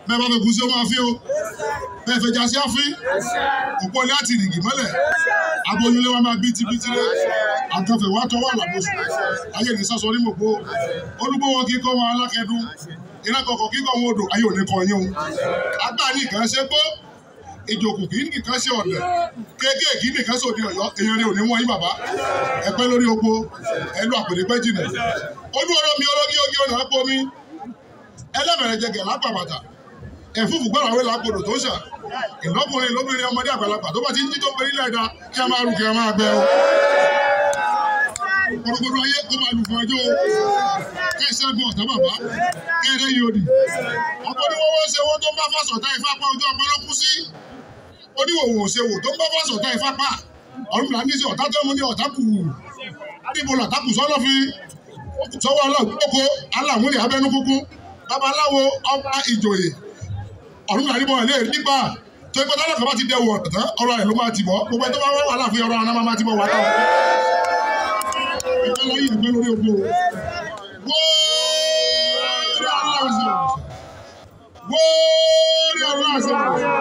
bẹ́ẹ̀ bá fẹ́ kú sí ó máa fi o bẹ́ẹ̀ fẹ́ jásí àfin òpó ilé àti ìrìngì mọ́lẹ̀ aboyúnlé wa máa bí tibítíré àtọ̀fẹ̀ wá tọwọ́ àlàbòsù ayé ní sọ́sọ ní mòpó olúgbó wọn kí kọ́ wọn alákẹ́dún iná kọ̀ọ̀kan kíkọ́ wọn odò ayé òní kan yín o agbá ní ìkan ṣe gbó ìjòkù kì í nìkan ṣe ọ̀dẹ̀ kéékèèkì nìkan ṣe òde ọ̀yọ́ èèyàn rẹ̀ ò ní wọ́n yín bàbá ẹ̀pẹ́ lórí oko ẹlú àpèrè pẹ́ jìnà ojú ọ̀rọ̀ mi olómi ogi ọ̀nà àpò mi ẹlẹ́bẹ̀rẹ̀ jẹgẹ̀ lápá bàtà ẹ̀fúfù gbọ́dọ̀ àwọn ìlàpọ̀dọ̀ tó ṣà ìlọ́kùnrin lóbìnrin ọmọdé àgbàlagbà tó bá ti ń jí tó ń pè nílẹ̀ ẹ̀dá kí a máa rù kí a máa gbẹ o. Gbogbo ayé kó máa lù fún ẹjọ́ o. Kẹ́ ẹ ṣẹ́gun ọ̀tá bàbá. Kẹ́ ẹ rẹ́yìn òdì. Ọkọ ní wọ́n wọ́n ṣe owó tó ń bá fásọ̀tá ifá pa ojú ọpẹ ló kú sí. Oníwòwò ṣe wò tó ń bá fásọ̀tá ifá pa. Ọ̀run là ní sí ọ̀tá tó mú ní ọ̀tá kù. Adébó lọ̀tá kù sọ́lọ́ fi. Sọ́wọ́ ọlọ́gbọ́kọ aláwúlẹ̀ abẹ́nú kúkú. Babaláwo ọba ìjòyè. Ọ̀run là ní bọ̀ ilé nígbà tó ẹgbẹ́ tọ́lá kan bá ti dẹ̀wọ̀ tán ọ̀rọ̀ rẹ̀ ló máa ti bọ̀ gbogbo ẹni tó bá wà láàfin ọ̀rọ̀ àná máa ti bọ̀ wá tán. ẹgbẹ́ lọ́yìn ẹgbẹ́ lórí ogbó wóórí aláṣọ wóórí aláṣọ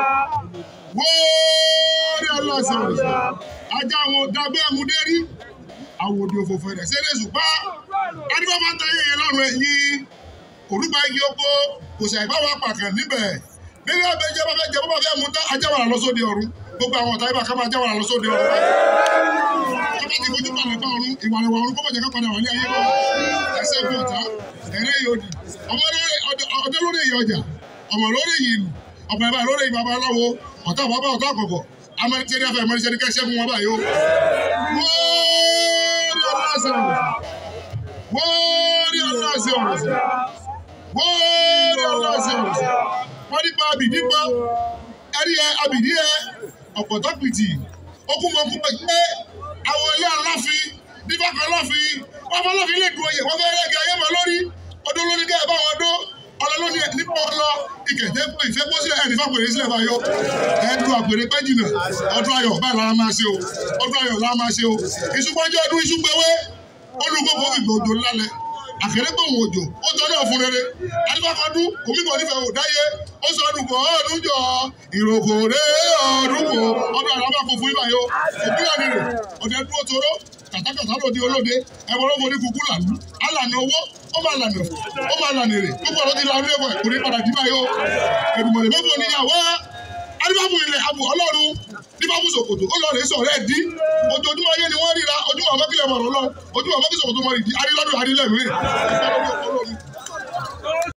wóórí aláṣọ ajá àwọn dàgbé ẹ̀múdérí àwòdì òfòfò rẹ̀ ṣeré ṣùgbọ́n adúgbò máa ń tẹ yẹn lọ́rùn ẹ̀yìn òrùba igi oko kò sì àìbáwọ̀ apàkàn níbẹ̀ bí wọ́n bẹ jẹ́ bá fẹ́ jẹ́ bó bá fẹ́ mú tán ajá wàrà lọ sóde ọ̀run gbogbo àwọn ọ̀tá ibà ká máa já wàrà lọ sóde ọ̀run. ká bá ti fojú balẹ̀ bá ọ̀run ìwà rẹ̀ wà ọ̀run kó má jẹ́ ká padà wà ní ayé bọ́ ẹsẹ̀ bí ọ̀tá ẹ̀rẹ́ yìí òdì ọdẹ lórí èyí ọjà ọmọ lórí èyí ìlú ọmọ ẹ̀bá lórí èyí babaláwo ọ̀tá bàbá ọ̀tá àkọ́kọ́ amẹ́rẹ́tẹ́rẹ́ afẹ́ amẹ́rẹ́tẹ́rẹ́ kẹ́ ṣẹ́gun wọn báyìí ó. wọ́ọ́rí ọlọ́sẹ̀ wọ́ọ́rí ọlọ́sẹ̀ wọ́ọ́rí ọlọ́sẹ̀ wọ́n nípa abìdí pa ẹ̀rí ẹ abìdí ẹ ọ̀pọ̀tọ́pìtì okùnmọ̀kùn pé àwọn ilé aláfin nípa kan láfin wọ́n fọ́ láfin lè dùn oyè wọ́n fẹ́ rẹ́gẹ̀ ayé mọ́ lórí ọdún lórí dẹ́ bá wọn dó ọlọ lóní ẹ nípa ọlọ ìkẹ̀jẹ́ pé ìfẹ́ kó sílẹ̀ ẹnì fàpèrè sílẹ̀ bá yọ ẹ̀ẹ́dùn àpèrè pẹ́ jìnà ọdún ayọ̀ báyìí lára máa ṣe o ọdún ayọ̀ lára máa ṣe o ìṣùpọ̀jọ́ ọdún ìṣùpẹ̀wé olùgbòkò ìgbòjò lálẹ́ àkèrègbè òun òjò ó tọ́ náà fún rere adébákọ́dún omíbọ̀ nífẹ̀ẹ́ ò dáyé ó sọ ọdún kọ ọdún jọ ìròkò rẹ ọdún kò ọdún àrà bá kó fún ibà yó òbílẹ̀ nìrè ọ̀dẹ dúró toró kàtàkàtà lòdì olóde ẹ̀wọ̀n ló forí kúkú làlú alànà owó ó máa lànà ó máa lànà èrè gbogbo ọ̀rọ̀ ti la ọdún ẹ̀kọ́ kò ní padà dì báyó èdùmọ̀lẹ̀ mẹ́fọ̀ níyàwó adébáfún ilẹ̀ abù ọlọ́run níbàbù sòkòtò ó lọ rèé sọ̀rọ̀ ẹ̀ dí ojoojúmọ́ ayé ni wọ́n ríra ojúmọ́ àbákílẹ̀ mọ̀rọ̀ lọ ojúmọ́ àbákílẹ̀ sòkòtò mọ̀rì dí arílọ́dún arílẹ̀ mìíràn